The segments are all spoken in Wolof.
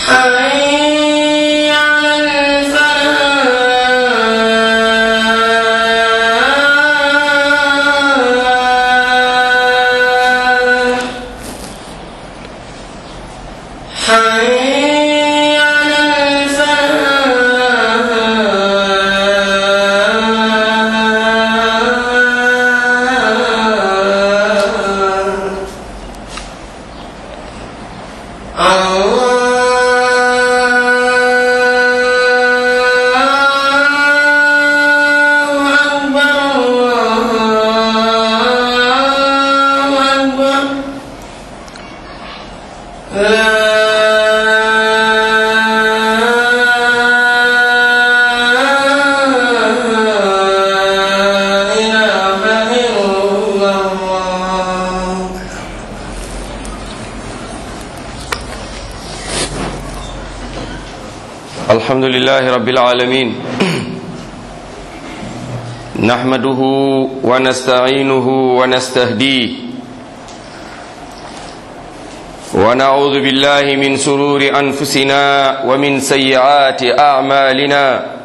حي على الفلاح حي على الفلاح الله أكبر الله أكبر لا إله إلا الله الحمد لله رب العالمين نحمده ونستعينه ونستهديه ونعوذ بالله من سرور أنفسنا ومن سيئات أعمالنا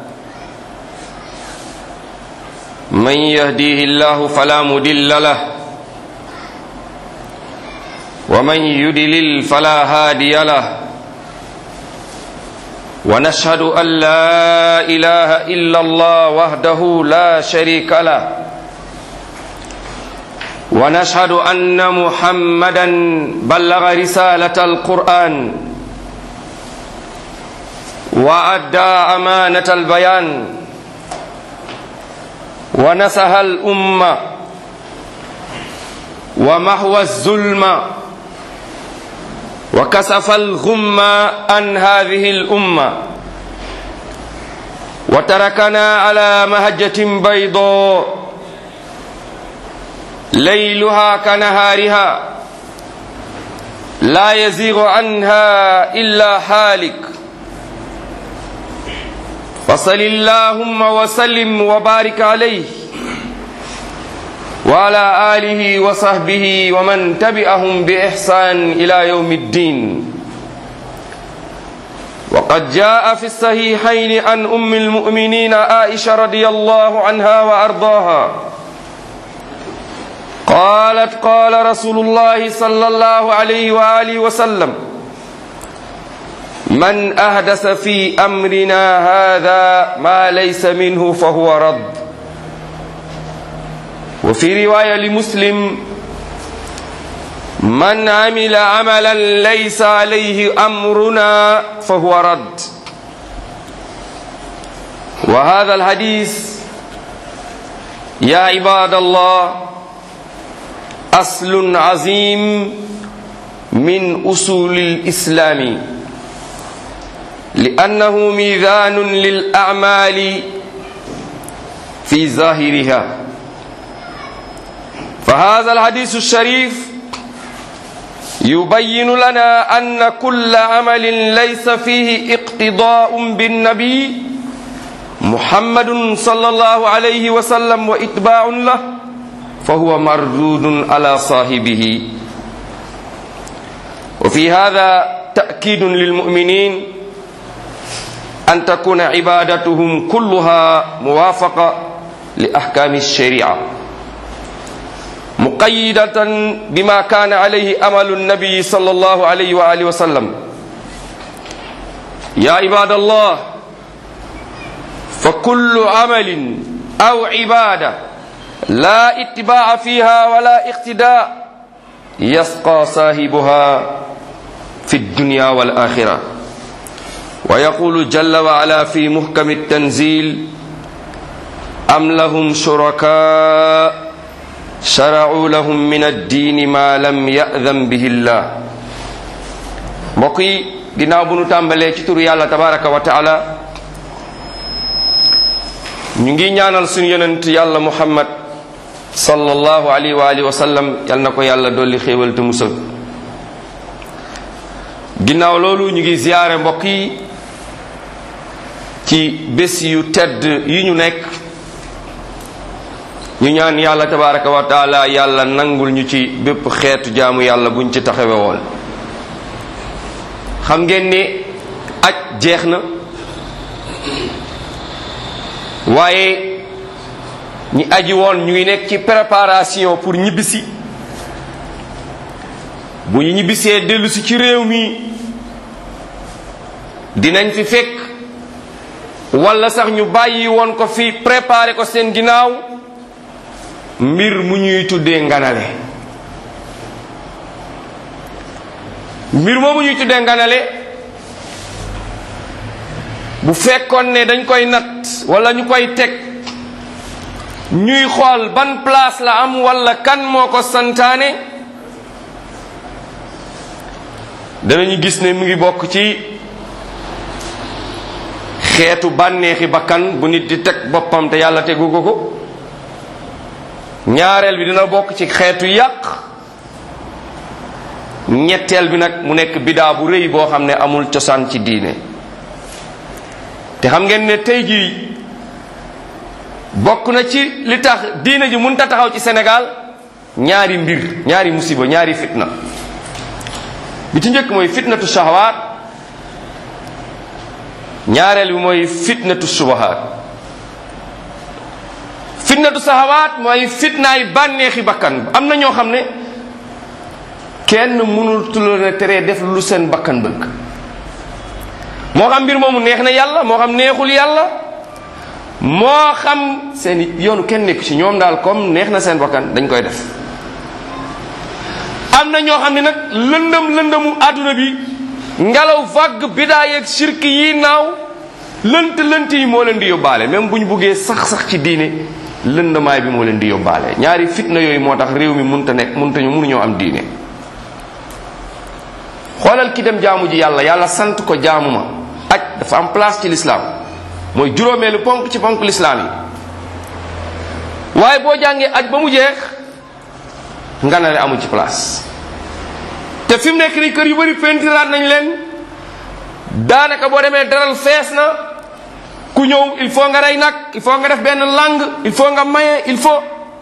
من يهديه الله فلا مدل له ومن يدلل فلا هادي له ونشهد أن لا إله إلا الله وحده لا شريك له ونشهد أن محمدا بلغ رسالة القرآن وأدى أمانة البيان ونسح الأمة ومحو الظلم وكسف الغم عن هذه الأمة وتركنا على مهجة بيضاء ليلها كنهارها لا يزيغ عنها إلا حالك فصل اللهم وسلم وبارك عليه وعلى آله وصحبه ومن تبعهم بإحسان إلى يوم الدين وقد جاء في الصحيحين عن أم المؤمنين عائشة رضي الله عنها وأرضاها قالت قال رسول الله صلى الله عليه وآله وسلم من أحدث في أمرنا هذا ما ليس منه فهو رد وفي رواية لمسلم من عمل عملا ليس عليه أمرنا فهو رد وهذا الحديث يا عباد الله أصل عظيم من أصول الإسلام لأنه ميزان للأعمال في ظاهرها فهذا الحديث الشريف يبين لنا أن كل عمل ليس فيه اقتضاء بالنبي محمد صلى الله عليه وسلم واتباع له فهو مردود على صاحبه وفي هذا تأكيد للمؤمنين أن تكون عبادتهم كلها موافقة لأحكام الشريعة مقيدة بما كان عليه أمل النبي صلى الله عليه وآله وسلم يا عباد الله فكل عمل أو عبادة لا اتباع فيها ولا اقتداء يسقى صاحبها في الدنيا والآخرة ويقول جل وعلا في محكم التنزيل أم لهم شركاء شرعوا لهم من الدين ما لم يأذن به الله mbokk yi ginnaaw bu nu tàmbalee ci turu yàlla tabaraka wa taala ñu ngi ñaanal suñu yonent yàlla muhammad sallallahu alayhi wa alihi wa sallam yal na ko yàlla dolli xéewal te musal ginnaaw loolu ñu ngi ziyaare mbokk yi ci bés yu tedd yi ñu nekk ñu ñaan yàlla tabaraka wa taala yàlla nangul ñu ci bépp xeetu jaamu yàlla buñ ci taxawe woon xam ngeen ni aj jeex na waaye ñi aji woon ñu ngi nekk ci préparation pour ñibbisi bu ñu ñibbisee dellusi ci réew mi dinañ fi fekk walla sax ñu bàyyi woon ko fi préparé ko seen ginnaaw mbir mu ñuy tuddee nganale mbir moomu ñuy tuddee nganale bu fekkoon ne dañ koy natt walla ñu koy teg ñuy xool ban place la am walla kan moo ko santaane danañu gis ne mu ngi bokk ci xeetu bànneexi bakkan bu nit di teg boppam te yàlla tegu ko ko ñaareel bi dina bokk ci xeetu yàq ñetteel bi nag mu nekk bidaa bu rëy boo xam ne amul cosaan ci diine te xam ngeen ne tey jii bokk na ci li tax diine ji mënta taxaw ci Sénégal ñaari mbir ñaari musiba ñaari fitna bi ci njëkk mooy fitnatu shahawaat ñaareel bi mooy fitnatu subahaat fitnatu shahawaat mooy fitnaay bànneexi bakkan am na ñoo xam ne kenn mënul tulo ne teree def lu seen bakkan bëgg moo xam mbir moomu neex na yàlla moo xam neexul yàlla moo xam seen yoonu kenn nekku ci ñoom daal comme neex na seen bakkan dañ koy def am na ñoo xam ne nag lëndëm lëndëmu àdduna bi ngelaw vague bidaa yeeg shirk yi naaw lënt lënt yi moo leen di yóbbaale même bu ñu buggee sax sax ci diine lëndamaay bi moo leen di yóbbaale ñaari fitna yooyu moo tax réew mi munta nekk munta ñu mënuñoo am diine xoolal ki dem jaamu ji yàlla yàlla sant ko jaamu ma aj dafa am place ci lislaam mooy juróomeelu ponk ci ponk lislaam yi waaye boo jàngee aj ba mu jeex nga ne amu ci place te fi mu nekk nii kër yu bari pentiraat nañ leen daanaka boo demee daral fees na ku ñëw il faut nga rey nag il faut nga def benn langue il faut nga maye il faut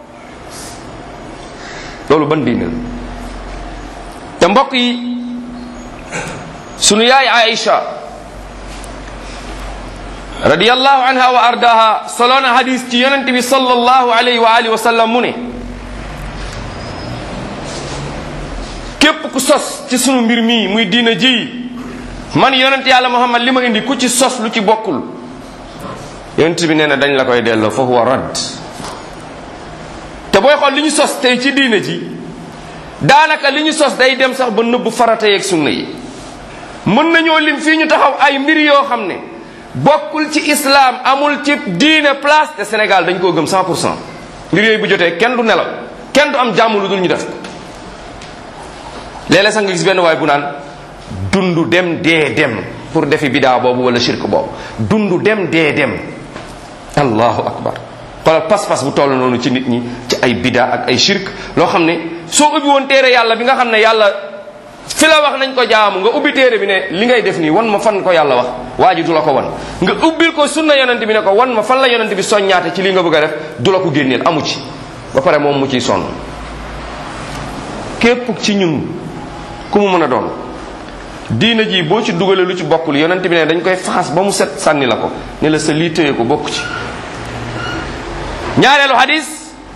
loolu ban diine la te mbokk yi sunu yaay Aïcha radiyallahu anha wa ardaha soloona hadis ci yonente bi sallallahu alayhi wa alihi wa sallam mu ne képp ku sos ci sunu mbir mii muy diina ji man yonent yàlla muhammad li ma indi ku ci sos lu ci bokkul yonent bi nee na dañ la koy delloo fa huwa radd te booy xool li ñu sos tey ci diina ji daanaka li ñu sos day dem sax ba nëbb farata yeeg sunna yi mën nañoo lim fii ñu taxaw ay mbir yoo xam ne bokkul ci islam amul ci diine place te Sénégal dañ koo gëm 100 pour cent mbir yooyu bu jotee kenn du nelaw kenn du am jàmm lu dul ñu def ko léeg-léeg sax nga gis benn waay bu naan dundu dem dee dem pour defi bidaa boobu wala shirk boobu dundu dem dee dem allahu akbar xoolal pas-pas bu toll noonu ci nit ñi ci ay bidaa ak ay shirk loo xam ne soo ubbi woon téere yàlla bi nga xam ne yàlla fi la wax nañ ko jaamu nga ubbi téere bi ne li ngay def nii wan ma fan ko yàlla wax waa ji du la ko wan nga ubbil ko sunna yonent bi ne ko wan ma fan la yonent bi soññaate ci li nga bëgg a def du la ko génneel amu ci ba pare moom mu ciy sonn képp ci ñun ku mu mën a doon diina ji boo ci dugalee lu ci bokkul yonent bi ne dañ koy faxas ba mu set sànni la ko ne la sa lii téye ko bokk ci ñaareelu hadis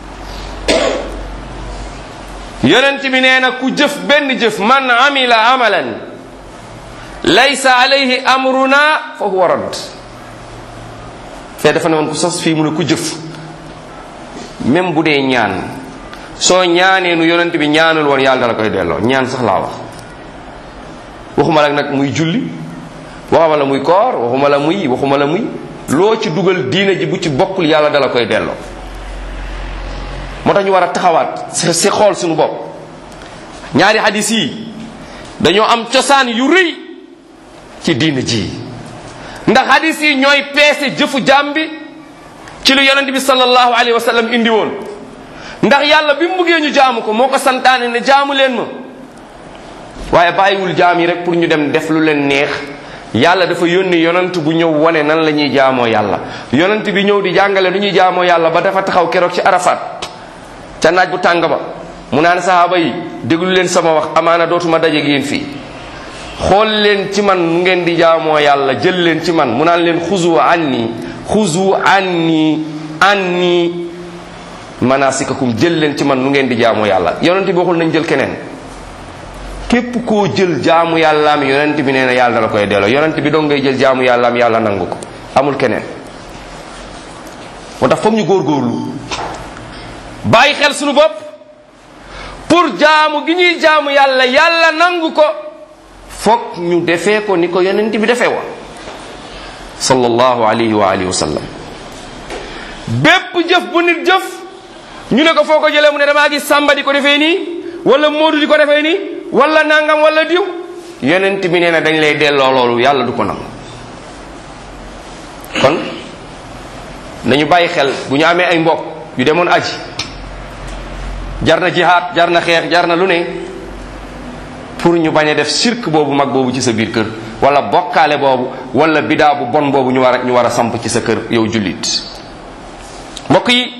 yonent bi nee na ku jëf benn jëf man amila amalan laysa alayhi amruna fa huwa radd fee dafa ne woon ku sos fii mu ne ku jëf même bu dee ñaan soo ñaanee nu yonent bi ñaanul woon yàlla dala koy delloo ñaan sax laa wax waxuma la nag muy julli waxuma la muy koor waxuma la muy waxuma la muy loo ci dugal diina ji bu ci bokkul yàlla dala koy delloo moo tax ñu war a taxawaat si xool suñu bopp ñaari hadis yi dañoo am cosaan yu rëy ci diina ji ndax hadis yi ñooy peese jëfu jaam bi ci lu yonent bi sallallahu alayhi wa sallam indi woon ndax yàlla bi mu buggee ñu jaamu ko moo ko santaane ne jaamu leen ma waaye bàyyiwul jaam yi rek pour ñu dem def lu leen neex yàlla dafa yónni yonent bu ñëw wane nan la ñuy jaamoo yàlla yonent bi ñëw di jàngale nu ñuy jaamoo yàlla ba dafa taxaw keroog ci arafat ca naaj bu tàng ba mu naan sahaaba yi déglu leen sama wax amaana dootuma dajeeg yéen fii xool leen ci man nu ngeen di jaamoo yàlla jël leen ci man mu naan leen xuzu anni xuzu anni anni manasikakum jël leen ci man nu ngeen di jaamoo yàlla yonent bi waxul nañ jël keneen képp koo jël jaamu yàllaam yonent bi nee na yàlla la koy delloo yonent bi dong ngay jël jaamu yàllaam yàlla nangu ko amul keneen moo tax foog ñu góorgóorlu bàyyi xel suñu bopp pour jaamu gi ñuy jaamu yàlla yàlla nangu ko foog ñu defee ko ni ko yonent bi defee woon sallallahu alayhi wa alihi wa sallam bépp jëf bu nit jëf ñu ne ko foo ko jëlee mu ne damaa gis sàmba di ko defee nii wala moodu di ko defee nii wala nangam wala diw yonent bi nee na dañ lay delloo loolu yàlla du ko nangu kon nañu bàyyi xel bu ñu amee ay mbokk yu demoon aji jar na jihaad jar na xeex jar na lu ne pour ñu bañ a def sirk boobu mag boobu ci sa biir kër wala bokkaale boobu wala bidaa bu bon boobu ñu war a ñu war a samp ci sa kër yow jullit mbokk yi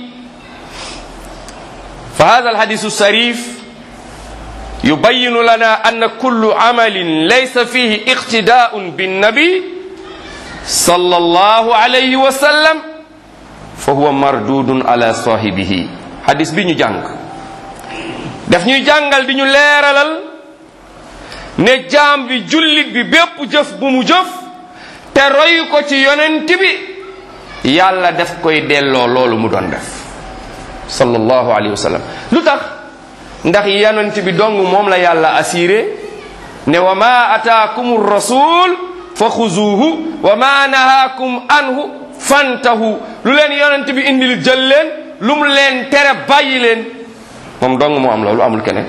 fa hada alhadisu sarif yubayinu lana anna kullu amalin laysa fihi iqtidaun binnabi sallallahu alayhi wa sallam fa huwa mardudun ala sahibihi hadis bi ñu jàng daf ñuy jàngal di ñu leeralal ne jaam bi jullit bi bépp jëf bu mu jëf te roy ko ci yonent bi yàlla daf koy delloo loolu mu doon def sallallahu alayhi wa sallam lu tax ndax yonent bi dong moom la yàlla assuré ne wa ma ataakum rasul fa xuzuuhu wa ma nahaakum anhu fantahu lu leen yonent bi indil jël leen lu mu leen tere bàyyi leen moom dong moo am loolu amul keneen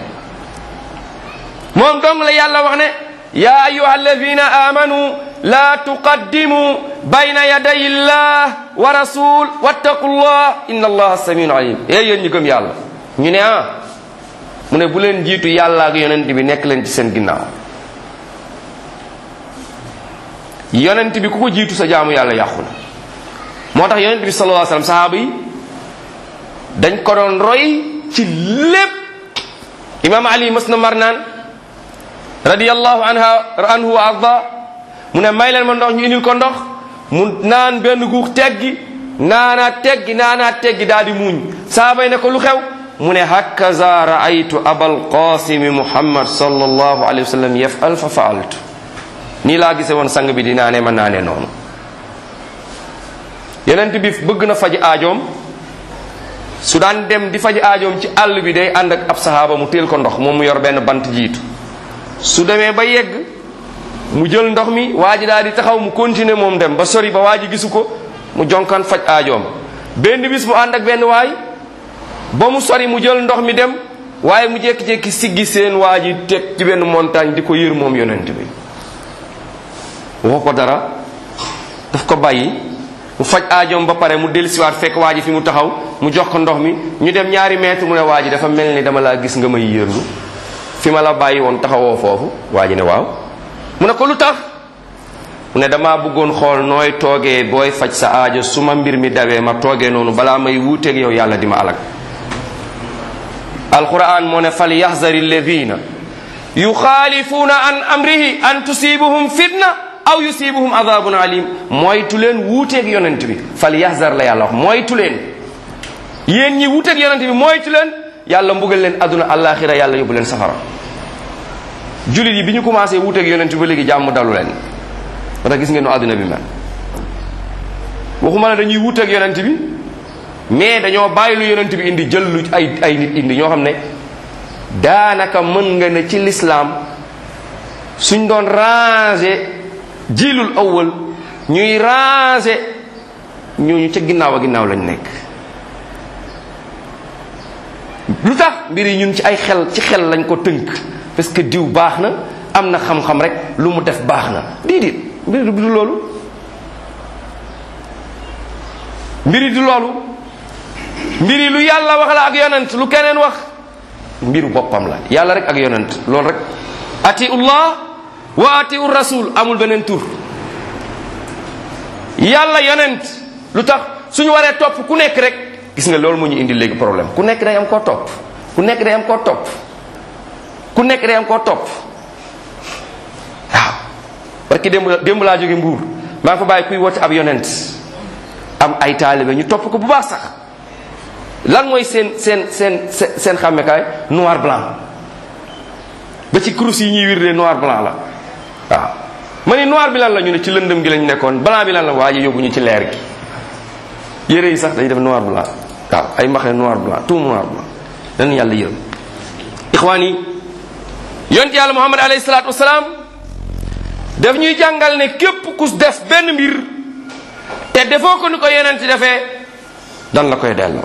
moom dong la yàlla wax ne ya ayuha alladina amanu la tuqaddimu bayna yaday illah wa rasul wattaqu llah inna allaha samiun alim ee yéen ñu gëm yàlla ñu ne ah mu ne bu leen jiitu yàlla ak yonent bi nekk leen ci seen ginnaaw yonent bi ku ko jiitu sa jaamu yàlla yàqu na moo tax yonent bi sallallahu alayhi wasallam sahaaba yi dañ ko doon roy ci lépp imam ali mas na mar naan radiyallahu anha anhu wa arda mu ne may leen ma ndox ñu indil ko ndox mu naan benn guux teggi naanaat teggi naanaat teggi daal di muuñ sahaaba yi ne ko lu xew mu ne hakaza raaytu abal qasimi muhammad sallallahu alayhi wa sallam yafal fa faaltu nii laa gise woon sang bi di naane ma naane noonu yenent bi bëgg na faj aajoom su daan dem di faj aajoom ci àll bi day ànd ak ab sahaaba mu teel ko ndox moom mu yor benn bant jiitu su demee ba yegg mu jël ndox mi waa ji daal di taxaw mu continuer moom dem ba sori ba waa ji gisu ko mu jonkan faj aajoom benn bis mu ànd ak benn waay ba mu sori mu jël ndox mi dem waaye mu jékki-jékki siggi seen waa ji teg ci benn montagne di ko yër moom yonent bi waxu ko dara daf ko bàyyi mu faj aajoom ba pare mu dellusiwaat fekk waa ji fi mu taxaw mu jox ko ndox mi ñu dem ñaari mètre mu ne waa ji dafa mel ni dama laa gis nga may yërlu fi ma la bàyyi woon taxawoo foofu waa ji ne waaw mu ne ko lu tax mu ne damaa bëggoon xool nooy toogee booy faj sa aajo su ma mbir mi dawee ma toogee noonu balaa may wuuteeg yow yàlla di ma alag alquran moo ne fal yaxzari alladina yuxaalifuuna an amrihi an tusibuhum fitna aw yusibuhum adabun alim moytu leen wuuteeg yonent bi fal yaxzar la yàlla wax moytu leen yéen ñi wuuteeg yonent bi moytu leen yàlla mbugal leen aduna alaxira yàlla yóbbu leen safara julit yi bi ñu commencé wuuteeg yonent bi ba léegi jàmm dalu leen moo tax gis ngeen nu àdduna bi mel waxuma la dañuy wuuteeg yonent bi mais dañoo bàyyi lu yonent bi indi jël lu ay ay nit indi ñoo xam ne daanaka mën nga ne ci lislaam suñ doon ranger jiilul awwal ñuy ranger ñooñu ca ginnaaw a ginnaaw lañ nekk lu tax mbir yi ñun ci ay xel ci xel lañ ko tënk parce que diw baax na am na xam-xam rek lu mu def baax na déedéet mbir du loolu mbiri du loolu mbiri lu yàlla wax la ak yonent lu keneen wax mbiru boppam la yàlla rek ak yonent loolu rek atiullah wa atiu rasul amul beneen tur yàlla yonent lu tax suñu waree topp ku nekk rek gis nga loolu moo ñu indi léegi problème ku nekk day am koo topp ku nekk day am koo topp ku nekk day am koo topp waaw parce que démb démb laa jóge mbuur maa ngi fa bàyyi kuy woote ab yonent am ay taalibe ñu topp ko bu baax sax lan mooy seen seen seen seen seen xàmmekaay noir blanc ba ci kurus yi ñuy wirde noir blanc la waaw ma ni noir bi lan la ñu ne ci lëndëm gi lañ nekkoon blanc bi lan la waa ji yóbbu ñu ci leer gi yére yi sax dañuy def noir blanc waaw ay mbaxane noir blanc tout noir blanc dañu yàlla yërëm ixwaan yi yonent yàlla muhammad alayhi salaatu wasalaam daf ñuy jàngal ne képp ku def benn mbir te defoo ko ni ko yonent defee dan la koy delloo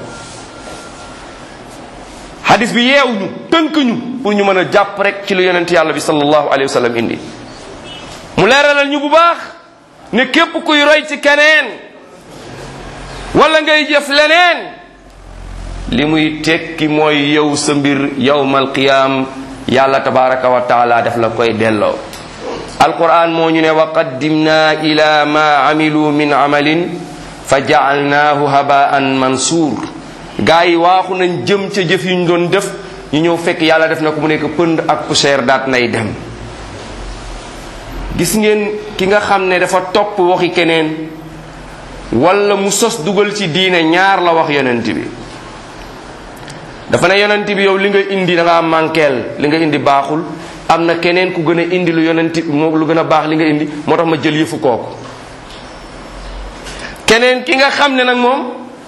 hadis bi yeew ñu tënk ñu pour ñu mën a jàpp rek ci lu yonent yàlla bi sallallahu alayhi wa sallam indi mu leeralal ñu bu baax ne képp kuy roy ci keneen wala ngay jëf leneen li muy tekki mooy yow sa mbir yawmal qiyaam yàlla tabaraka wa taala def la koy delloo alquran moo ñu ne wa qaddimna ila ma amilu min amalin fa jaalnaahu habaan mansuur gaa yi waaxu nañ jëm ca jëf yu ñu doon def ñu ñëw fekk yàlla def na ko mu nekk pënd ak poussière daat nay dem gis ngeen ki nga xam ne dafa topp waxi keneen wala mu sos dugal ci diine ñaar la wax yonent bi dafa ne yonent bi yow li nga indi da ngaa manqueel li nga indi baaxul am na keneen ku gën a indi lu yonent moom lu gën a baax li nga indi moo tax ma jël yëfu kooku keneen ki nga xam ne nag moom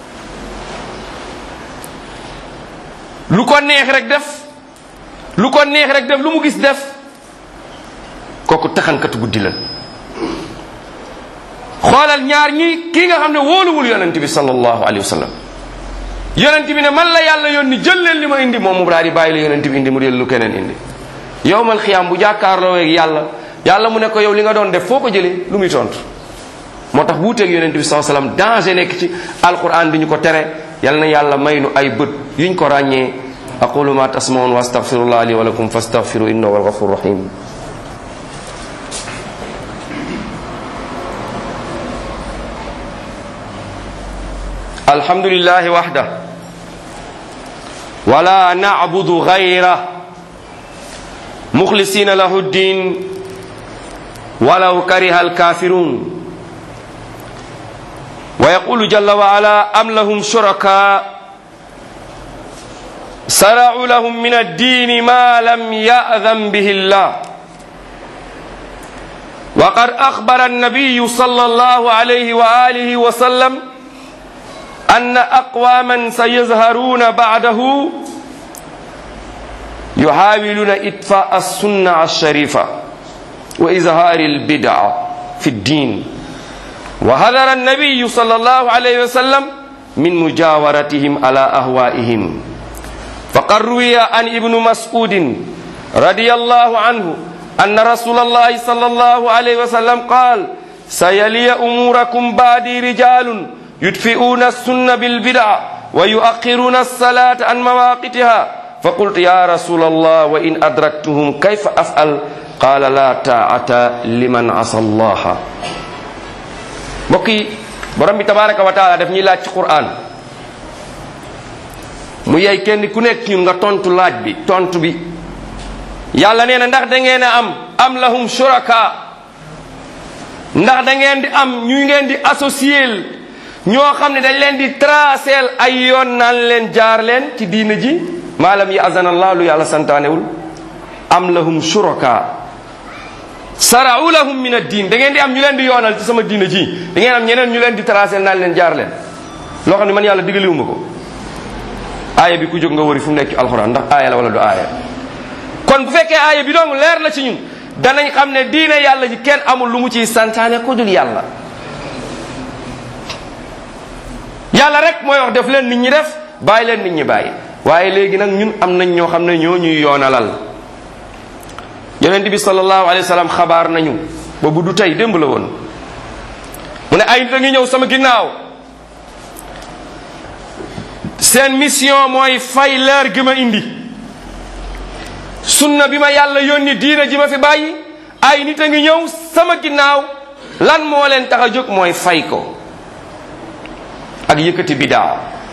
lu ko neex rek def lu ko neex rek def lu mu gis def kooku taxankatu guddi la xoolal ñaar ñi kii nga xam ne wóoluwul yonent bi sallallahu alayhi wa sallam yonent bi ne man la yàlla yónni jël leen li ma indi moom mu daal di bàyyi la yonent bi indi mu jël lu keneen indi yowmal xiyaam bu jàkkaarloo ak yàlla yàlla mu ne ko yow li nga doon def foo ko jëlee lu muy tontu moo tax wuuteeg yonent bi sallallahu alayhi wa sallam danger nekk ci alquran di ñu ko tere yal na yàlla may nu ay bët yuñ ko ràññee aqulu ma tasmaun wa astaghfirullah li wa lakum fastaghfiru innahu huwal ghafurur rahim الحمد لله وحده ولا نعبد غيره مخلصين له الدين ولو كره الكافرون ويقول جل وعلا أم لهم شركاء سرعوا لهم من الدين ما لم يأذن به الله وقد أخبر النبي صلى الله عليه وآله وسلم أن أقواما سيظهرون بعده يحاولون إطفاء السنة الشريفة وإظهار البدع في الدين وحذر النبي صلى الله عليه وسلم من مجاورتهم على أهوائهم فقد روي عن ابن مسعود رضي الله عنه أن رسول الله صلى الله عليه وسلم قال سيلي أموركم بعدي رجال يدفئون السنة بالبدع ويؤخرون الصلاة عن مواقتها فقلت يا رسول الله وإن أدركتهم كيف أفعل قال لا طاعة لمن عصى الله mbokki borom bi tabaraka wa taala daf ñuy laaj ci quran mu yey kenn ku nekk ñun nga tontu laaj bi tontu bi yàlla nee na ndax da ngeen a am am lahum shuraka ndax da ngeen di am ñu ngeen di associer ñoo xam ne dañ leen di traceel ay yoon naan leen jaar leen ci diina ji maalam yi azana allah lu yàlla santaanewul am lahum shuraka sarau lahum min ad-din da ngeen di am ñu leen di yoonal ci sama diina ji da ngeen am ñeneen ñu leen di traceel naan leen jaar leen loo xam ne man yàlla digaliwuma ko aaya bi ku jóg nga wëri fu mu nekk ci alxuraan ndax aaya la wala du aaya kon bu fekkee aaya bi dong leer na ci ñun danañ xam ne diine yàlla ji kenn amul lu mu ciy santaane ku dul yàlla yàlla rek mooy wax def leen nit ñi def bàyyi leen nit ñi bàyyi waaye léegi nag ñun am nañ ñoo xam ne ñoo ñuy yoonalal yonent bi sallallahu alayhi wa sallam xabaar nañu boobu du tey démb la woon mu ne ay nit a ngi ñëw sama ginnaaw seen mission mooy fay leer gi ma indi sunna bi ma yàlla yónni diina ji ma fi bàyyi ay nit a ngi ñëw sama ginnaaw lan moo leen tax a jóg mooy fay ko ak yëkkati bidaa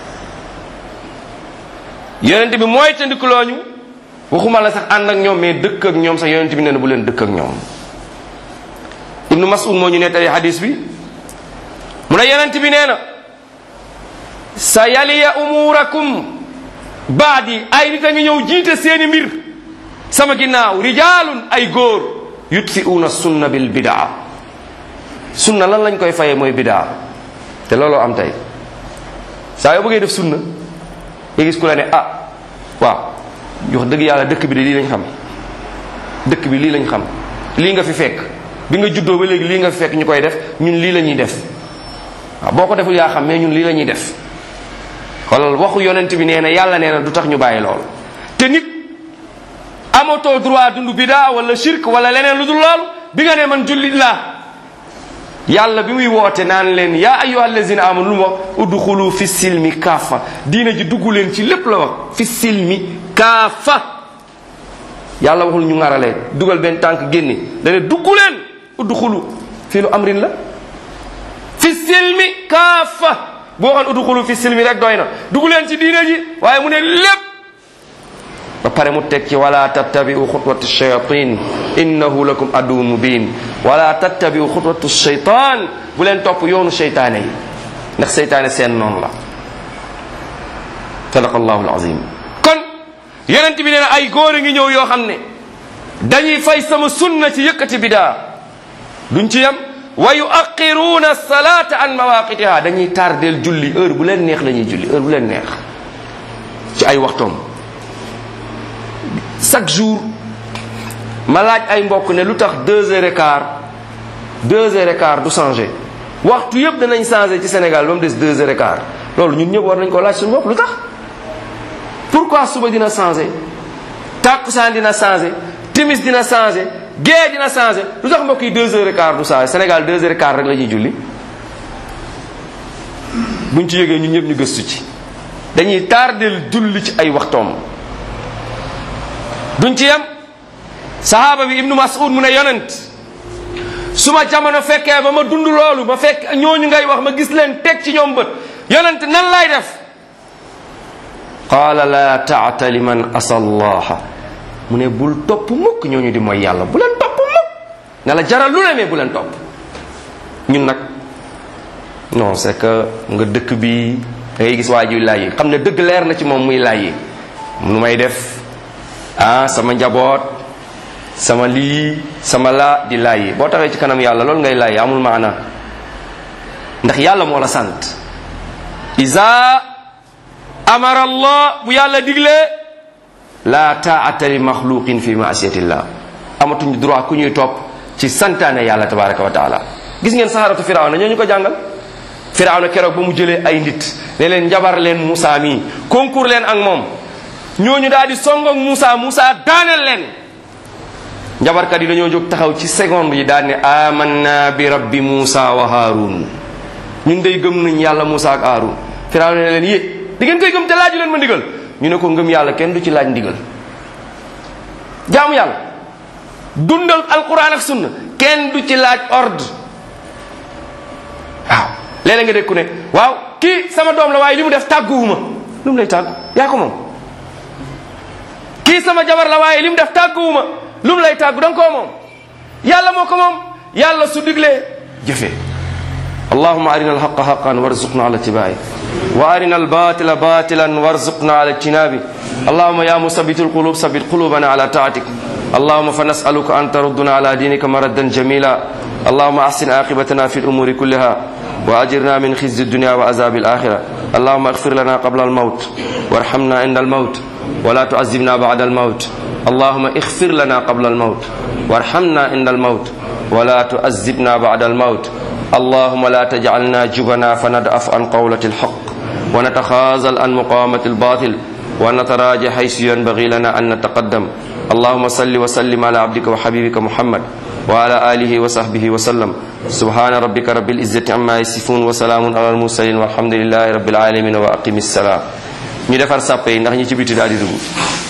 yonent bi mooy tandikulooñu waxuma la sax ànd ak ñoom mais dëkk ak ñoom sax yonent bi nee na bu leen dëkk ak ñoom ibnu mas'ud moo ñu nettali hadis bi mu ne yonent bi nee na sa yaliya umurakum baadi ay nit a ngi ñëw jiite seeni mbir sama ginnaaw rijaalun ay góor yutfi'uuna sunna bil bidaa sunna lan lañ koy fayee mooy bidaa te looloo am tey saa yoo bëggee def sunna nga gis ku la ne ah waaw wax dëgg yàlla dëkk bi de lii lañ xam dëkk bi lii lañ xam lii nga fi fekk bi nga juddoo ba léegi lii nga fi fekk ñu koy def ñun lii la ñuy def waaw boo ko deful yaa xam mais ñun lii la ñuy def xoolal waxu yonent bi nee na yàlla nee na du tax ñu bàyyi lool te nit amatoo droit dund bidaa wala shirk wala leneen lu dul loolu bi nga ne man jullit laa yàlla bi muy woote naan leen yaa ayyuha allazina amanu lu mu wax udxulu fi silmi kaafa diina ji dugg leen ci lépp la wax fi silmi kaafa yàlla waxul ñu ŋaralee dugal benn tànk génne dane dugg leen udxulu fii lu amrin la fi silmi kaafa boo waxoon udxulu fi silmi rek doy na dugg leen ci diina ji waaye mu ne lépp ba pare mu teg ci wala tattabiu xutwatu shayatin innahu lakum aduw mubin wala tattabiu xutwatu shaytan bu leen topp yoonu seytaane yi ndax seytaane seen noonu la sadaqa allahu alazim kon yonent bi nee na ay góor a ngi ñëw yoo xam ne dañuy fay sama sunna ci yëkkati bidaa duñ ci yem wa yuaqiruuna salata an mawaqitiha dañuy tardeel julli heure bu leen neex la ñuy julli heure bu leen neex ci ay waxtoom chaque jour ma laaj ay mbokk ne lu tax deux heures et quart deux heures et quart du changé waxtu yëpp danañ changé ci Sénégal ba mu des deux heures et quart loolu ñun ñëpp war nañ ko laaj suñu bopp lu tax pourquoi suba dina changé tàkkusaan dina changé timis dina changé gée dina changé lu tax mbokk yi deux heures et quart du changé Sénégal deux heures et quart rek la ñuy julli buñ ci yëgee ñun ñëpp ñu gëstu ci dañuy tardel julli ci ay waxtoom duñ ci yem sahaaba bi ibnu mas'ud mu ne yonent su ma jamono fekkee ba ma dund loolu ma fekk ñooñu ngay wax ma gis leen teg ci ñoom bët yonent nan lay def qaala la taata liman asa allaha mu ne bul topp mukk ñooñu di mooy yàlla bu leen topp mukk ne la jaral lu ne mais bu leen topp ñun nag non c'est que nga dëkk bi da ngay gis waa ji laaj yi xam ne dëgg leer na ci moom muy laaj yi nu may def ah sama njaboot sama lii sama laa di laaj yi boo taxee ci kanam yàlla loolu ngay laaj yi amul maana ndax yàlla moo la sant isa amara allah bu yàlla diglee la taata li maxluqin fi maasiyatillah amatuñ droit ku ñuy topp ci santaane yàlla tabaraka wa taala gis ngeen saharatu firawna ñoo ñu ko jàngal firawna keroog ba mu jëlee ay nit ne leen njabar leen Moussa mii concours leen ak moom ñooñu daal di song ak Moussa Moussa daaneel leen njabarkat yi dañoo jóg taxaw ci seconde yi daal ne amanna bi rabbi Moussa wa Haarun ñun day gëm nañ yàlla Moussa ak Haarun firawna ne leen yé di ngeen koy gëm te laaju leen ma ndigal ñu ne ko ngëm yàlla kenn du ci laaj ndigal jaamu yàlla dundal alquran ak sunna kenn du ci laaj ordre waaw léeg-léeg nga dégg ku ne waaw kii sama doom la waaye li mu def tàgguwuma lu mu lay tàggu yaa ko moom kii sama jabar la waaye li mu def tàgguwuma lu mu lay tàggu da nga koo moom yàlla moo ko moom yàlla su diglee jëfee اللهم أرنا الحق حقا وارزقنا على اتباعه وأرنا الباطل باطلا وارزقنا على اجتنابه اللهم يا مثبت القلوب ثبت قلوبنا على طاعتك اللهم فنسألك أن تردنا على دينك مردا جميلا اللهم أحسن عاقبتنا في الأمور كلها وأجرنا من خزي الدنيا وعذاب الآخرة اللهم اغفر لنا قبل الموت وارحمنا عند الموت ولا تعذبنا بعد الموت اللهم اغفر لنا قبل الموت وارحمنا عند الموت ولا تعذبنا بعد الموت اللهم لا تجعلنا جبنا فندأف عن قولة الحق ونتخاذل عن مقامة الباطل ونتراجع حيث ينبغي لنا أن نتقدم اللهم صل وسلم على عبدك وحبيبك محمد وعلى آله وصحبه وسلم سبحان ربك رب العزة عما يصفون وسلام على المرسلين والحمد لله رب العالمين وأقم السلام ñu defar sàppe yi ndax ñi ci biti daal di dugg